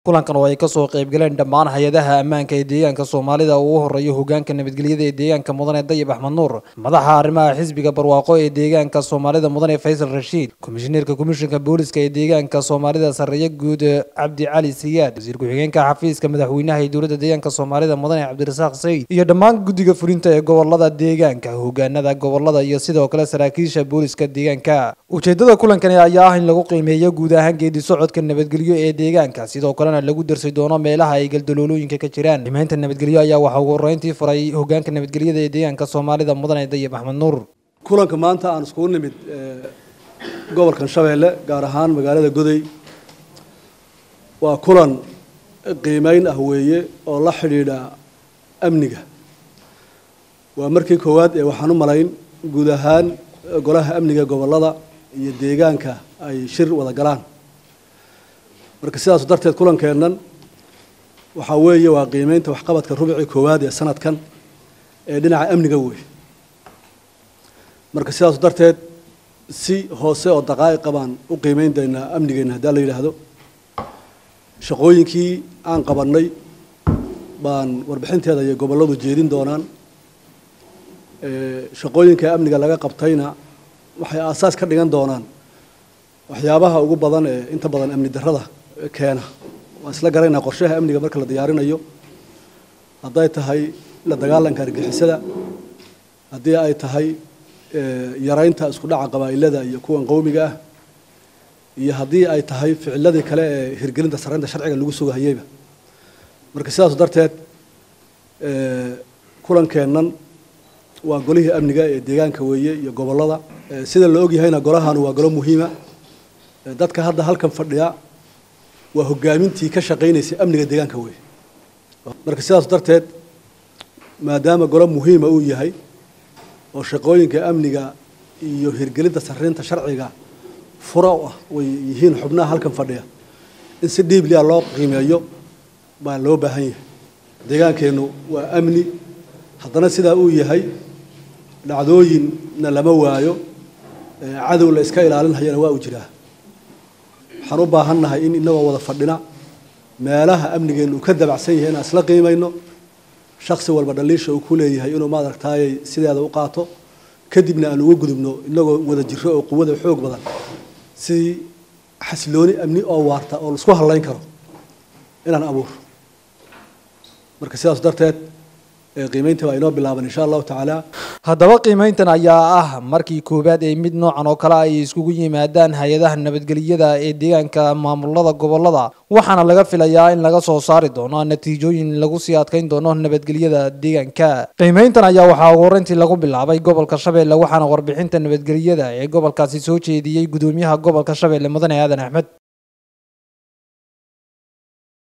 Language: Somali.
kulankan oo ay kasoo qaybgaleen dhammaan hay-adaha ammaanka ee deegaanka soomaalida uu u horeeyo hogaanka nabadgelyada ee deegaanka mudane dayib axmed nuur madaxa arrimaha xisbiga barwaaqo ee deegaanka soomaalida mudane faysal rashiid komishineerka komishinka booliska ee deegaanka soomaalida sarreeye guud cabdi cali siyaad wasiir ku-xigeenka xafiiska madaxweynaha ee dowladda deegaanka soomaalida mudane cabdirasaaq sayid iyo dhammaan guddiga fulinta ee gobolada deegaanka hogaanada gobolada iyo sidoo kale saraakiisha booliska deegaanka ujeedada kulankani ayaa ah in lagu qiimeeyo guud ahaan geedi socodka nabadgelyo ee deegaanka sidoo kalena lagu darsi doono meelaha ay galdaloolooyinka ka jiraan qiimeynta nabadgelyo ayaa waxaa ugu horeyntii furay hogaanka nabadgelyada ee deegaanka soomaalida mudane dayib axmed nuur kulanka maanta aan iskugu nimid gobolkan shabeelle gaar ahaan magaalada goday waa kulan qiimeyn ah weeye oo la xidhiidha amniga waa markii koowaad ee waxaan u malayn guud ahaan golaha amniga gobolada iyo deegaanka ay shir wada galaan marka sidaas darteed kulankeennan waxaa weeye waa qiimeynta waxqabadka rubicii koowaad ee sanadkan ee dhinaca amniga wey marka sidaas darteed si hoose oo daqaa'iqa baan u qiimeyn daynaa amnigeenna haddii la yidhaahdo shaqooyinkii aan qabannay baan warbixinteeda iyo gobolladu jeedin doonaan shaqooyinka amniga laga qabtayna waxay aasaas ka dhigan doonaan waxyaabaha ugu badan ee inta badan amni darrada keena waan isla garaynaa qorshaha amniga marka la diyaarinayo hadday tahay la dagaalanka argixisada haddii ay tahay yaraynta isku dhaca qabaa'ilada iyo kuwan qowmiga ah iyo haddii ay tahay ficiladii kale ee hirgelinta saraynta sharciga lagu sugahayeyba marka sidaas darteed kulankeennan waa golihii amniga ee deegaanka weeye iyo gobollada sida la ogyahayna golahanu waa golo muhiima dadka hadda halkan fadhiya waa hogaamintii ka shaqaynaysay amniga deegaanka weeye marka sidaas darteed maadaama golo muhiima uu yahay oo shaqooyinka amniga iyo hirgelinta saraynta sharciga fura u ah way yihiin xubnaha halkan fadhiya in si dhiiblia loo qiimeeyo baa loo baahan yahay deegaankeennu waa amni haddana sidaa uu yahay dhacdooyinna lama waayo cadow la iska ilaalinhayana waa u jiraa waxaan u baahannahay in inagoo wada fadhina meelaha amnigeennu uu ka dabacsan yahay inaan isla qiimayno shaksi walba dhaliisha uu ku leeyahay inuu maaragtaayay sideeda u qaato kadibna aan uga gudubno inagoo wada jiro oo quwada xoog badan si xasilooni amni oo waarta oo laisku hadlayn karo inaan abuuro marka sidaas darteed qiimeynta waa inoo bilaaban insha allahu tacaala haddaba qiimeyntan ayaa ah markii koowaad ee mid noocan oo kale ay iskugu yimaadaan hay-adaha nabadgelyada ee deegaanka maamulada gobolada waxaana laga filayaa in laga soo saari doono natiijooyin lagu sii adkeyn doono nabadgelyada deegaanka qiimeyntan ayaa waxaa ugu horeyntii lagu bilaabay gobolka shabeelle waxaana warbixinta nabadgelyada ee gobolkaasi soo jeediyey gudoomiyaha gobolka shabeelle mudane aadan axmed